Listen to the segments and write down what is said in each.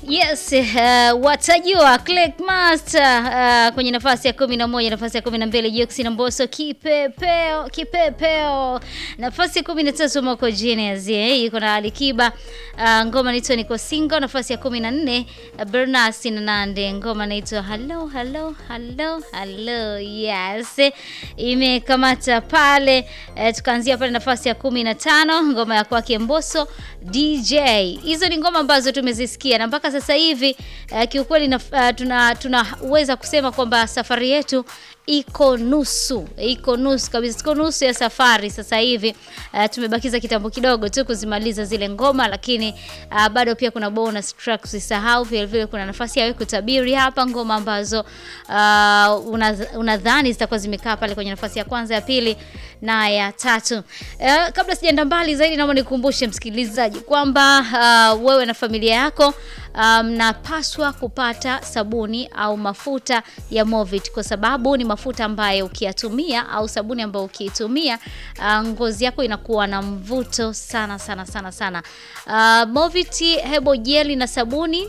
Yes, uh, watajua Click Master uh, kwenye nafasi ya kumi na moja, nafasi ya kumi na mbili Jux na Mbosso kipepeo kipepeo, nafasi ya kumi na tatu Moko Genius eh, yuko na Alikiba uh, ngoma inaitwa Niko Single, nafasi ya kumi na nne uh, Bernas na Nande ngoma inaitwa Hello Hello Hello Hello, yes imekamata pale eh, tukaanzia pale nafasi ya kumi na tano ngoma ya kwake Mbosso DJ. Hizo ni ngoma ambazo tumezisikia na mpaka sasa hivi uh, kiukweli na, uh, tuna tunaweza kusema kwamba safari yetu iko nusu, iko nusu kabisa, iko nusu ya safari sasa hivi. Uh, tumebakiza kitambo kidogo tu kuzimaliza zile ngoma, lakini uh, bado pia kuna bonus tracks, usisahau. Vile vile kuna nafasi ya wewe kutabiri hapa ngoma ambazo uh, unadhani una zitakuwa zimekaa pale kwenye nafasi ya kwanza, ya pili na ya tatu. Uh, kabla sijaenda mbali zaidi, naomba nikukumbushe msikilizaji kwamba uh, wewe na familia yako mnapaswa um, kupata sabuni au mafuta ya Movit kwa sababu ni mafuta ambayo ukiyatumia au sabuni ambayo ukiitumia uh, ngozi yako inakuwa na mvuto sana sana sana sana. Uh, Movit hebo jeli na sabuni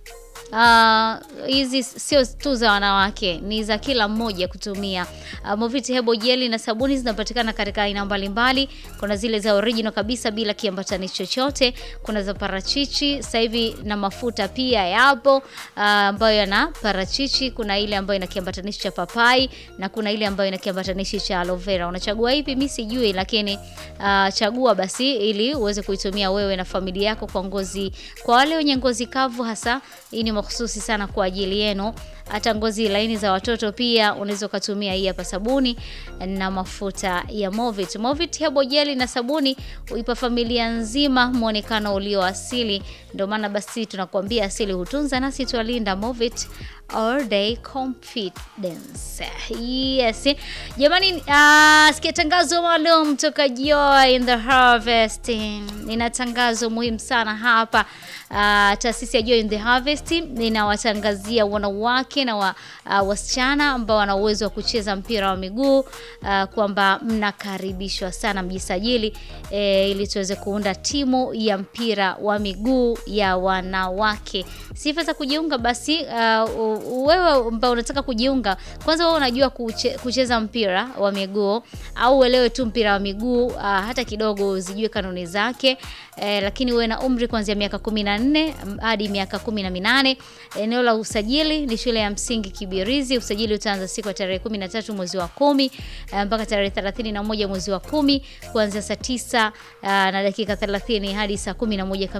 hizi uh, sio tu za wanawake, ni za kila mmoja kutumia. Uh, Moviti hebo jeli na sabuni zinapatikana katika aina mbalimbali. Kuna zile za original kabisa bila kiambatani chochote, kuna za parachichi sasa hivi na mafuta pia yapo uh, ambayo yana parachichi. Kuna ile ambayo ina kiambatanishi cha papai na kuna ile ambayo ina kiambatanishi cha aloe vera. Unachagua ipi? Mimi sijui, lakini uh, chagua basi ili uweze kuitumia wewe na familia yako kwa ngozi, kwa wale wenye ngozi kavu hasa hii ni mahususi sana kwa ajili yenu. Hata ngozi laini za watoto pia unaweza ukatumia hii hapa sabuni na mafuta ya Movit. Movit hebo jeli na sabuni huipa familia nzima muonekano ulio asili. Ndio maana basi tunakuambia asili hutunza, nasi twalinda. Movit all day confidence. Yes. Jamani, uh, sikia tangazo maalum toka Joy in the Harvest. Nina tangazo muhimu sana hapa. Uh, taasisi ya Joy in the Harvest ninawatangazia wanawake na wa, uh, wasichana ambao wana uwezo wa kucheza mpira wa miguu uh, kwamba mnakaribishwa sana mjisajili, eh, ili tuweze kuunda timu ya mpira wa miguu ya wanawake. Sifa za kujiunga basi, uh, wewe ambao unataka kujiunga, kwanza wewe unajua kuche, kucheza mpira wa miguu au uelewe tu mpira wa miguu uh, hata kidogo uzijue kanuni zake eh, lakini uwe na umri kuanzia miaka 14 hadi miaka 18. Eneo la usajili ni shule ya msingi Kibirizi. Usajili utaanza siku ya tarehe 13 mwezi wa kumi mpaka tarehe 31 mwezi wa kumi kuanzia saa 9 uh, na dakika 30 hadi saa 11